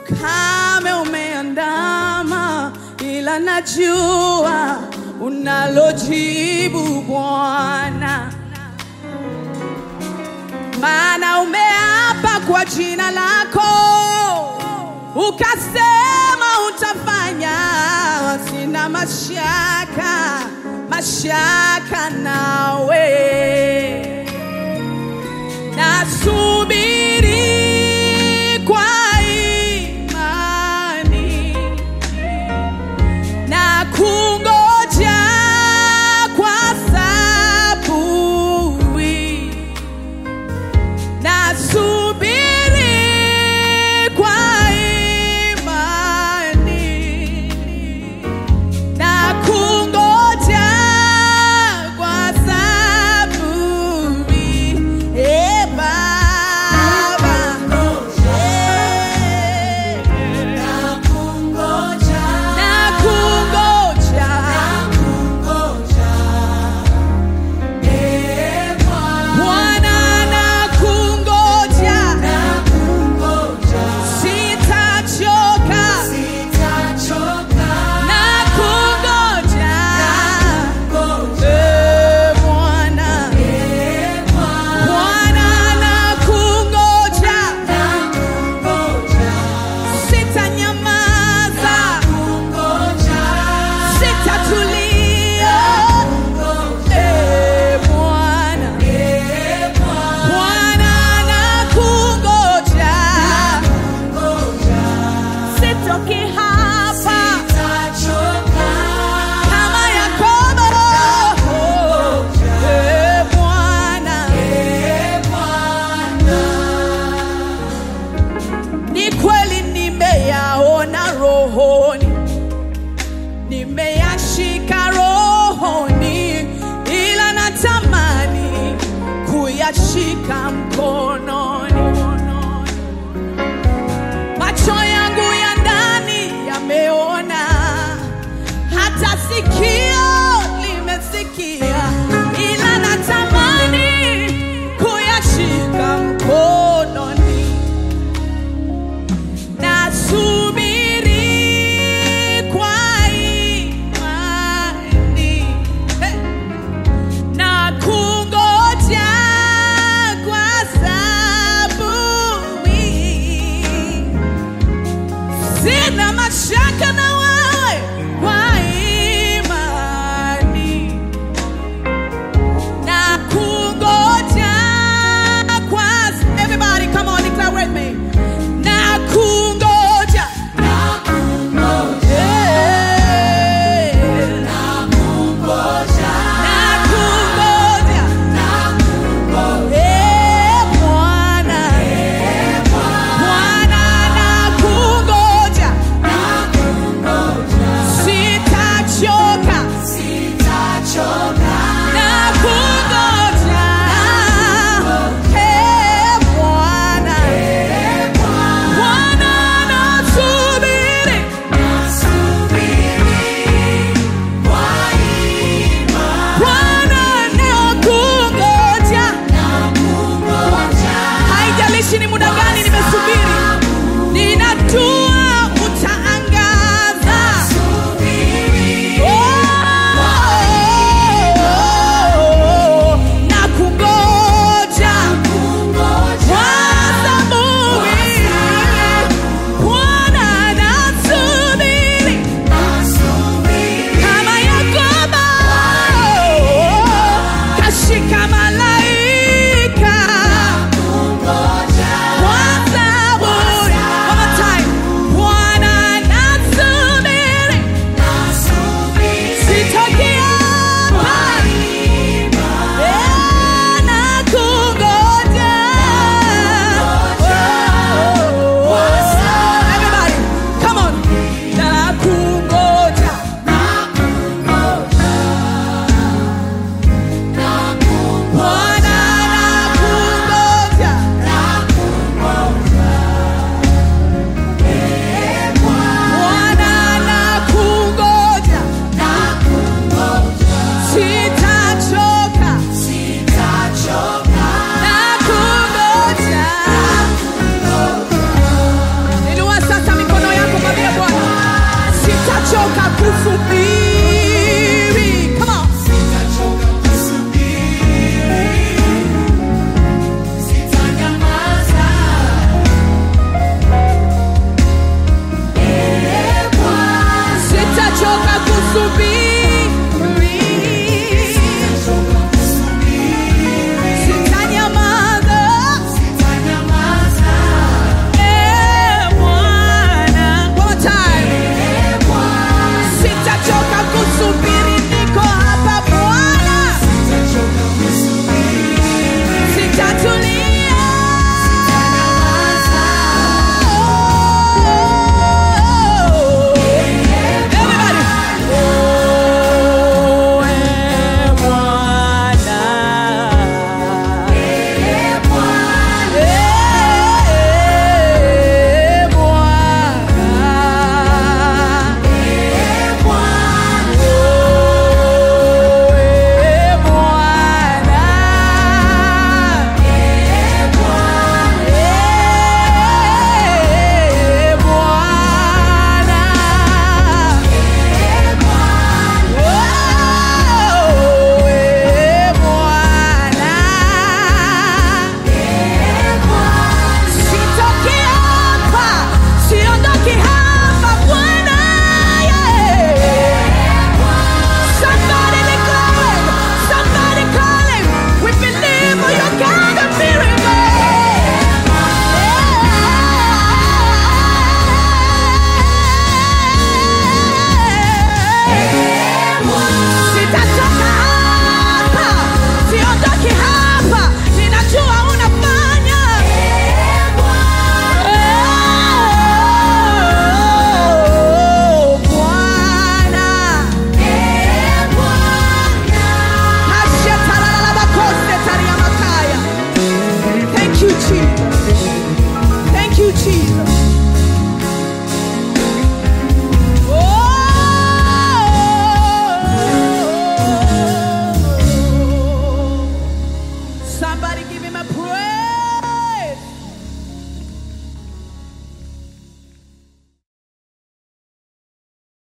ukame umeandama, ila najua unalojibu Bwana, maana umeapa kwa jina lako, ukasema utafanya. Sina mashaka, mashaka nawe nasubiri kwa imani na kungoja kwa saburi, nasubiri kwa imani na kungoja kwa saburi. E Baba, Eh, na kungoja Bwana, na kungoja sitachoka na kungoja Eh, Bwana Bwana na kungoja sitanyamaza sitatulia Eh, Bwana Bwana na kungoja sitoki hapa kama Yakobo Eh, Bwana ni kweli nimeyaona rohoni, nimeyashika rohoni, ila natamani kuyashika mkononi. Macho yangu ya ndani yameona, hata sikio limesikia, ila natamani kuyashika mkononi. Nasubiri kwa imani Hey! na kungoja kwa saburi. Sina mashaka na wewe kwa imani na kungoja kwa everybody come on declare with me na kungoja Eh, na kungoja Eh, Bwana Bwana na kungoja sitachoka na kungoja Eh, Bwana Bwana nasubiri Bwana nakungoja haijalishi ni muda gani nimesubiri ninatu